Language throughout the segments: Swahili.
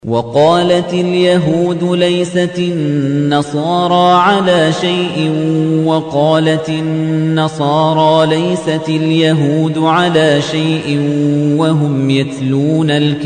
وقالت اليهود ليست النصارى على شيء وقالت النصارى ليست اليهود على شيء وهم يتلون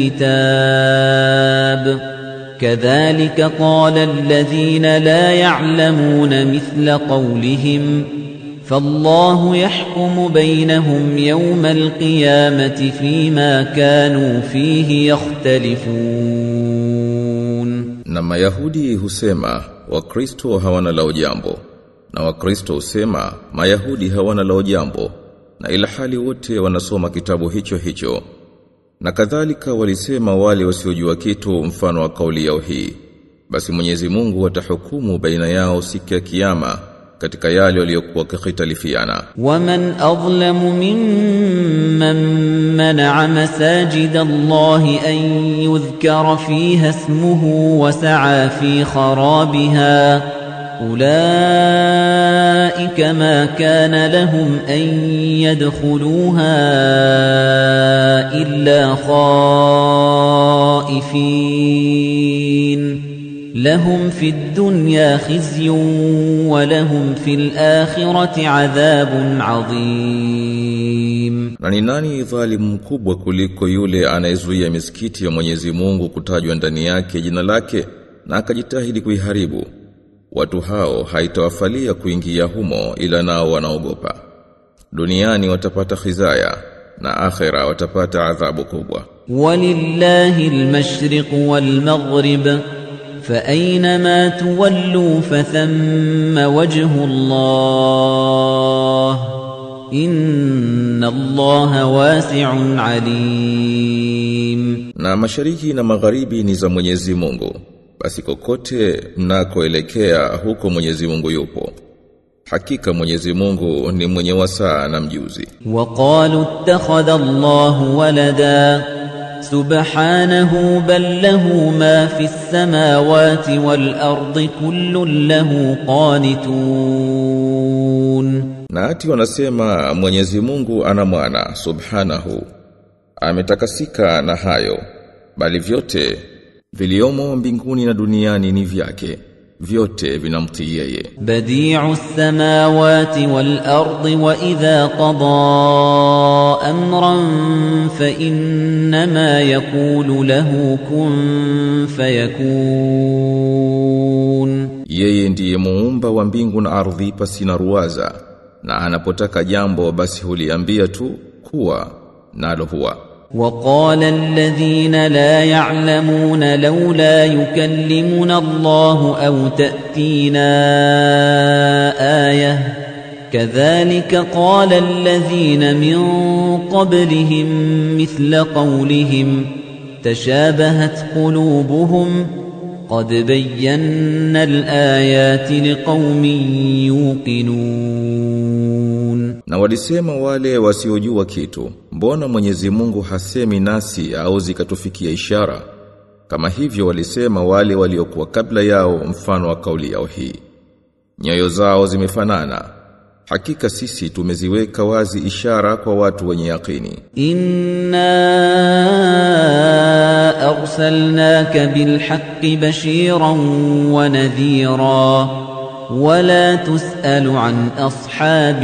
الكتاب كذلك قال الذين لا يعلمون مثل قولهم فالله يحكم بينهم يوم القيامة فيما كانوا فيه يختلفون Na Mayahudi husema Wakristo hawana lao jambo na Wakristo husema Mayahudi hawana lao jambo na ila hali wote wanasoma kitabu hicho hicho na kadhalika walisema wale wasiojua kitu mfano wa kauli yao hii basi Mwenyezi Mungu atahukumu baina yao siku ya kiyama katika yale waliokuwa kikhtalifiana ومن أظلم ممن منع مساجد الله أن يذكر فيها اسمه وسعى في خرابها أولئك ما كان لهم أن يدخلوها إلا خائفين لهم في الدنيا خزي ولهم في الآخرة عذاب عظيم Na ni nani dhalimu mkubwa kuliko yule anayezuia misikiti ya Mwenyezi Mungu kutajwa ndani yake jina lake na akajitahidi kuiharibu? Watu hao haitawafalia kuingia humo ila nao wanaogopa. Duniani watapata khizaya na akhera watapata adhabu kubwa. ولله المشرق والمغرب فأينما تولوا فثم وجه الله إن الله واسع عليم Na mashariki na magharibi ni za Mwenyezi Mungu. Basi kokote mnakoelekea huko Mwenyezi Mungu yupo. Hakika Mwenyezi Mungu ni mwenye wasaa na mjuzi. وقالوا اتخذ الله ولدا سبحانه بل له ما في السماوات والأرض كل له قانتون Na ati wanasema Mwenyezi Mungu ana mwana subhanahu. Ametakasika na hayo. Bali vyote viliomo mbinguni na duniani ni vyake. Vyote vinamtii yeye. بديع السماوات والأرض وإذا قضى أمرا فإنما يقول له كن فيكون Yeye ndiye muumba wa mbingu na ardhi pasina ruwaza. Na anapotaka jambo basi huliambia tu kuwa nalo huwa. وقال الذين لا يعلمون لولا يكلمنا الله أو تأتينا آية كذلك قال الذين من قبلهم مثل قولهم تشابهت قلوبهم قد بينا الآيات لقوم يوقنون Na walisema wale wasiojua kitu, mbona Mwenyezi Mungu hasemi nasi au zikatufikia ishara? Kama hivyo walisema wale waliokuwa kabla yao mfano wa kauli yao hii. Nyoyo zao zimefanana. Hakika sisi tumeziweka wazi ishara kwa watu wenye yakini. إنا أرسلناك بالحق بشيرا ونذيرا ولا تسأل عن أصحاب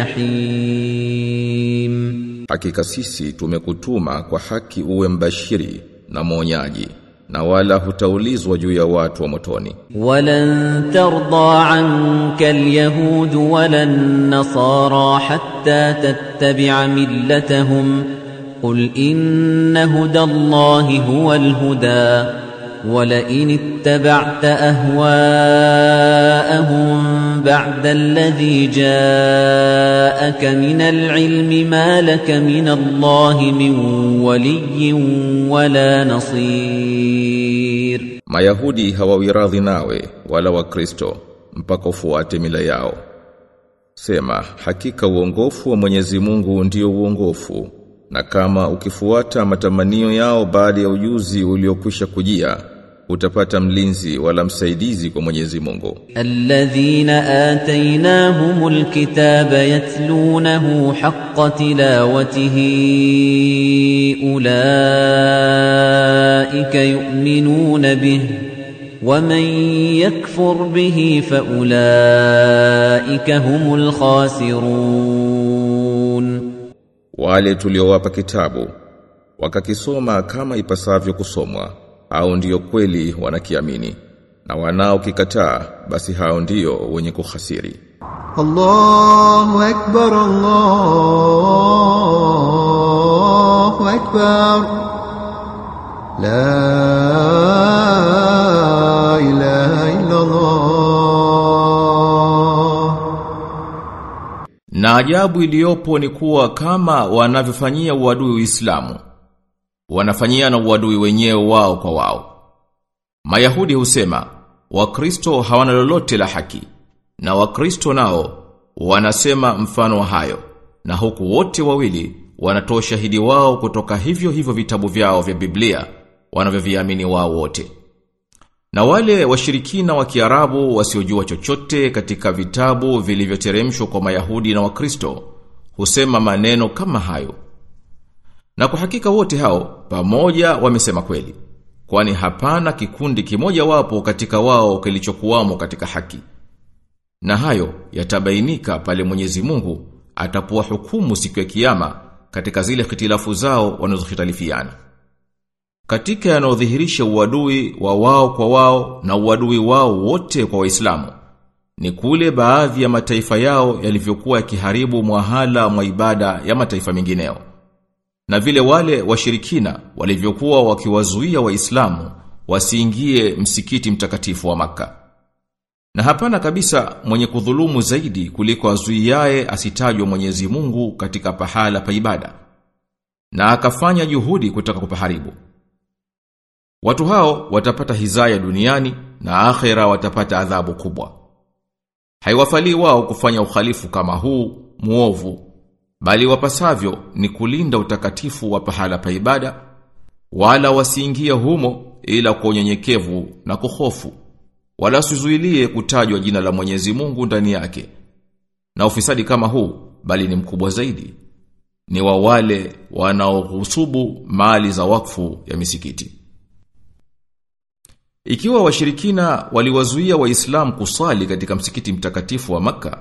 الجحيم Hakika sisi tumekutuma kwa haki uwe mbashiri na mwonyaji na wala hutaulizwa juu ya watu wa motoni. ولن ترضى عنك اليهود ولا النصارى حتى تتبع ملتهم قل إن هدى الله هو الهدى ولئن اتبعت أهواءهم بعد الذي جاءك من العلم ما لك من الله من ولي ولا نصير Mayahudi hawawiradhi nawe wala Wakristo mpaka ufuate mila yao. Sema hakika uongofu wa Mwenyezi Mungu ndio uongofu na kama ukifuata matamanio yao baada ya ujuzi uliokwisha kujia utapata mlinzi wala msaidizi kwa Mwenyezi Mungu الذين آتيناهم الكتاب يتلونه حق تلاوته أولئك يؤمنون به ومن يكفر به فأولئك هم الخاسرون wale tuliowapa kitabu wakakisoma kama ipasavyo kusomwa au ndiyo kweli wanakiamini na wanaokikataa basi hao ndiyo wenye kuhasiri الله أكبر الله أكبر لا إله إلا الله Na ajabu iliyopo ni kuwa kama wanavyofanyia uadui Uislamu, wanafanyia na uadui wenyewe wao kwa wao. Mayahudi husema, Wakristo hawana lolote la haki, na Wakristo nao wanasema mfano wa hayo, na huku wote wawili wanatoa shahidi wao kutoka hivyo hivyo vitabu vyao vya Biblia wanavyoviamini wao wote. Na wale washirikina wa Kiarabu wasiojua chochote katika vitabu vilivyoteremshwa kwa Mayahudi na Wakristo husema maneno kama hayo. Na kwa hakika wote hao pamoja wamesema kweli. Kwani hapana kikundi kimoja wapo katika wao kilichokuwamo katika haki. Na hayo yatabainika pale Mwenyezi Mungu atapoa hukumu siku ya kiyama katika zile hitilafu zao wanazohitalifiana. Katika yanayodhihirisha uadui wa wao kwa wao na uadui wao wote kwa Waislamu ni kule baadhi ya mataifa yao yalivyokuwa yakiharibu mwahala mwa ibada ya mataifa mengineo. Na vile wale washirikina walivyokuwa wakiwazuia Waislamu wasiingie msikiti mtakatifu wa maka Na hapana kabisa mwenye kudhulumu zaidi kuliko azuiaye asitajwe Mwenyezi Mungu katika pahala pa ibada. Na akafanya juhudi kutaka kupaharibu. Watu hao watapata hizaya duniani na akhera watapata adhabu kubwa. Haiwafali wao kufanya ukhalifu kama huu muovu, bali wapasavyo ni kulinda utakatifu wa pahala pa ibada, wala wasiingie humo ila kwa unyenyekevu na kuhofu, wala sizuilie kutajwa jina la Mwenyezi Mungu ndani yake. Na ufisadi kama huu, bali ni mkubwa zaidi, ni wa wale wanaohusubu mali za wakfu ya misikiti. Ikiwa washirikina waliwazuia waislamu kusali katika msikiti mtakatifu wa maka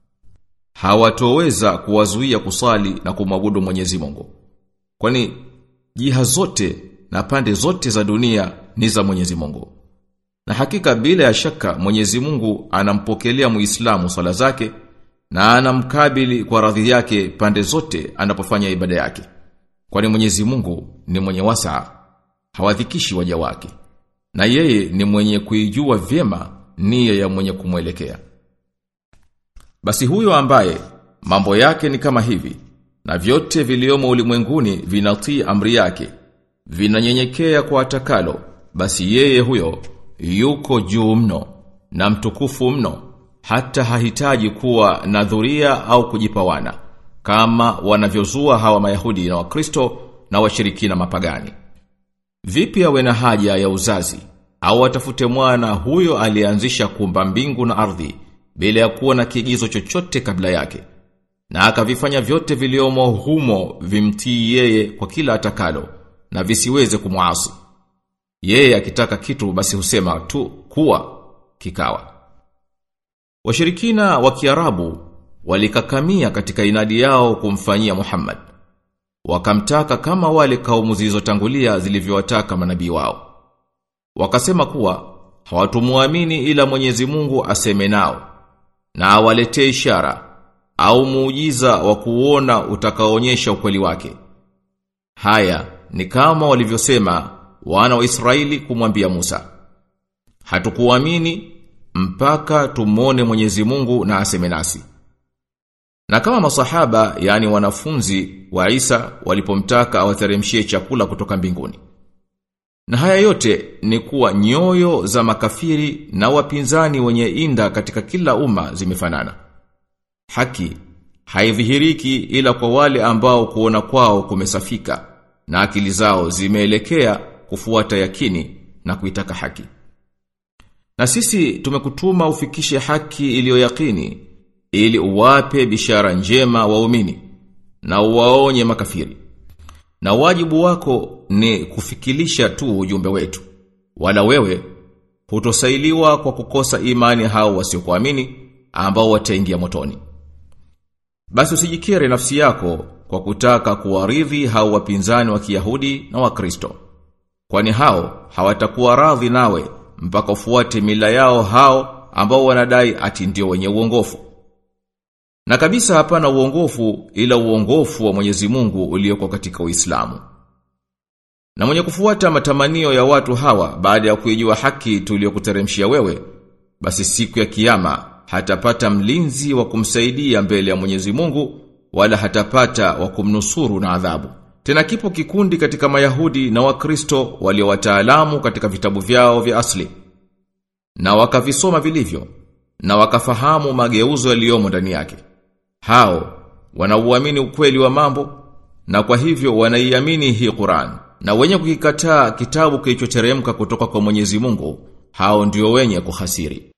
hawatoweza kuwazuia kusali na kumwabudu Mwenyezi Mungu. Kwani jiha zote na pande zote za dunia ni za Mwenyezi Mungu. Na hakika bila ya shaka Mwenyezi Mungu anampokelea Muislamu swala zake na anamkabili kwa radhi yake pande zote anapofanya ibada yake. Kwani Mwenyezi Mungu ni mwenye wasaa, hawadhikishi waja wake na yeye ni mwenye kuijua vyema nia ya mwenye kumwelekea. Basi huyo ambaye mambo yake ni kama hivi na vyote viliomo ulimwenguni vinatii amri yake vinanyenyekea kwa atakalo basi yeye huyo yuko juu mno na mtukufu mno hata hahitaji kuwa na dhuria au kujipawana kama wanavyozua hawa Mayahudi na Wakristo na washirikina mapagani. Vipi awe na haja ya uzazi au atafute mwana huyo alianzisha kumba mbingu na ardhi bila ya kuwa na kigizo chochote kabla yake na akavifanya vyote viliomo humo vimtii yeye kwa kila atakalo na visiweze kumuasi. Yeye akitaka kitu basi husema tu kuwa kikawa. Washirikina wa Kiarabu walikakamia katika inadi yao kumfanyia Muhammad. Wakamtaka kama wale kaumu zilizotangulia zilivyowataka manabii wao. Wakasema kuwa hawatumuamini ila Mwenyezi Mungu aseme nao na awaletee ishara au muujiza wa kuona utakaoonyesha ukweli wake. Haya ni kama walivyosema wana wa Israeli kumwambia Musa. Hatukuamini mpaka tumone Mwenyezi Mungu na aseme nasi. Na kama masahaba yani wanafunzi wa Isa walipomtaka awateremshie chakula kutoka mbinguni. Na haya yote ni kuwa nyoyo za makafiri na wapinzani wenye inda katika kila umma zimefanana. Haki haidhihiriki ila kwa wale ambao kuona kwao kumesafika na akili zao zimeelekea kufuata yakini na kuitaka haki. Na sisi tumekutuma ufikishe haki iliyoyakini ili uwape bishara njema waumini na uwaonye makafiri. Na wajibu wako ni kufikilisha tu ujumbe wetu. Wala wewe hutosailiwa kwa kukosa imani hao wasiokuamini ambao wataingia motoni. Basi usijikere nafsi yako kwa kutaka kuwaridhi hao wapinzani wa Kiyahudi na Wakristo. Kwani hao hawatakuwa radhi nawe mpaka ufuate mila yao hao ambao wanadai ati ndio wenye uongofu. Na kabisa hapana uongofu ila uongofu wa Mwenyezi Mungu ulioko katika Uislamu. Na mwenye kufuata matamanio ya watu hawa baada ya kuijua haki tuliyokuteremshia wewe, basi siku ya kiyama hatapata mlinzi wa kumsaidia mbele ya Mwenyezi Mungu wala hatapata wa kumnusuru na adhabu. Tena kipo kikundi katika Mayahudi na Wakristo walio wataalamu katika vitabu vyao vya asli na wakavisoma vilivyo na wakafahamu mageuzo yaliyomo ndani yake. Hao wanauamini ukweli wa mambo na kwa hivyo wanaiamini hii Qur'an na wenye kukikataa kitabu kilichoteremka kutoka kwa Mwenyezi Mungu hao ndio wenye kuhasiri.